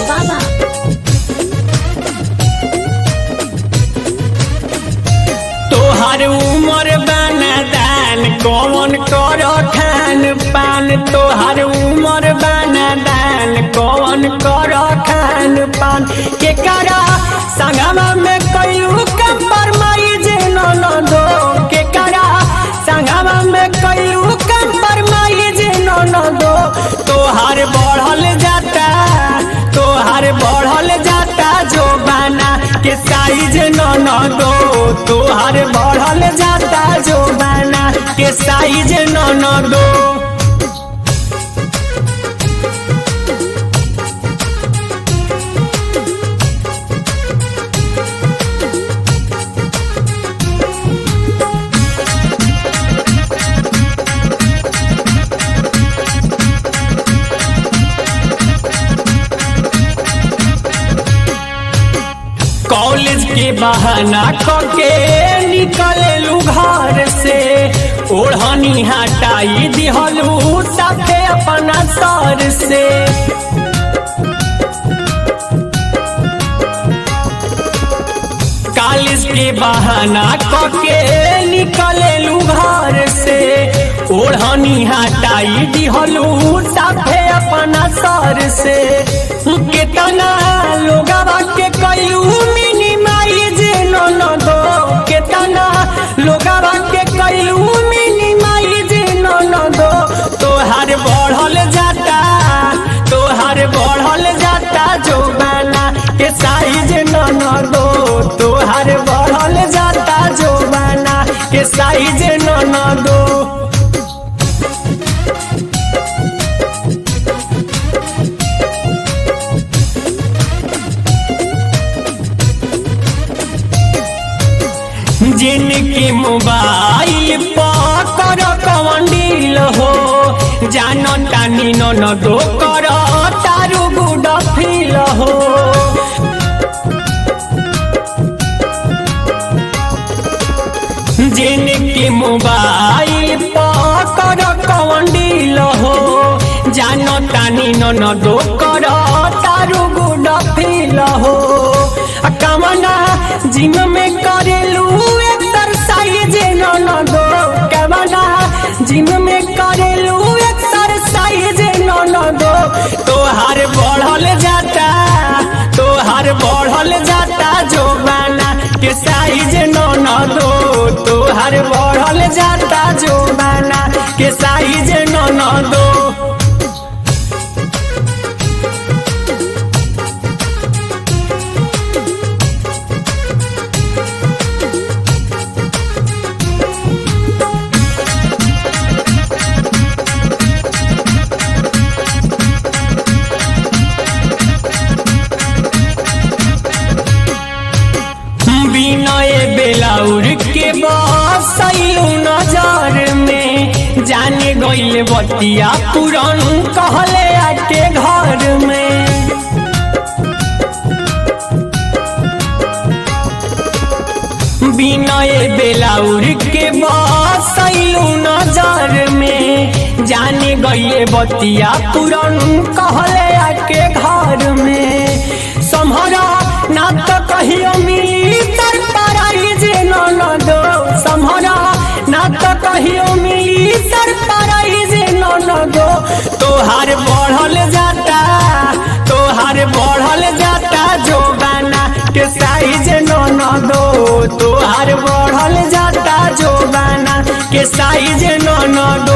बाबा तोहर उमर बना दान कौन कर खान पान तोहर उमर बना दान कौन कर खान पान के करा संगमा में कयू कंपर माई जे न दो के करा संगमा में कयू कंपर माई जे न दो तोहर बढ़ल जाता तोहर बढ़ल जाता जो बाना के साइज न दो तोहर बढ़ल जाता जो बाना के साइज न दो कॉलेज के बहाना करके निकललू घर से ओढ़नी हटाई दिहलू साथे अपना सर से कॉलेज के बहाना करके निकललू घर से ओढ़नी हटाई दिहलू साथे अपना सर से केतना लोगवा के कयू मिनिमाइज न दो केतना लोगवा के कयू मिनिमाइज न दो तोहार बढ़ल जाता तोहार बढ़ल जाता जो बाना के साइज न दो तोहार बढ़ल जाता जो बाना के साइज न दो जिनके मोबाइल पकर कवंडील हो जानो तानी न दो कर तारू गुड फील हो जिनके मोबाइल पकर कवंडील हो जानो तानी न दो कर तारू गुड फील हो आ कमना जिम में करेलू एक्सरसाइज न दो कमना जिम में करेलू एक्सरसाइज न दो तोहार बढ़ल जाता तोहार बढ़ल जाता जो बाना के साइज न दो तोहार बढ़ल जाता जो बाना के साइज न दो विनय बेलाउर के बसैलू नजर में जाने गईल बतिया पुरन कहले आके घर में विनय बेलाउर के बसैलू नजर में जाने गईले बतिया पुरन कहले आके घर में सम्हरा ना तो कहियो मिली तर प्राइज न दो सम्हरा ना तो कहियो मिली तर प्राइज न दो तोहार बढ़ल जाता तोहार बढ़ल जाता जो बाना के साइज न दो तोहार बढ़ल जाता जो बाना के साइज न दो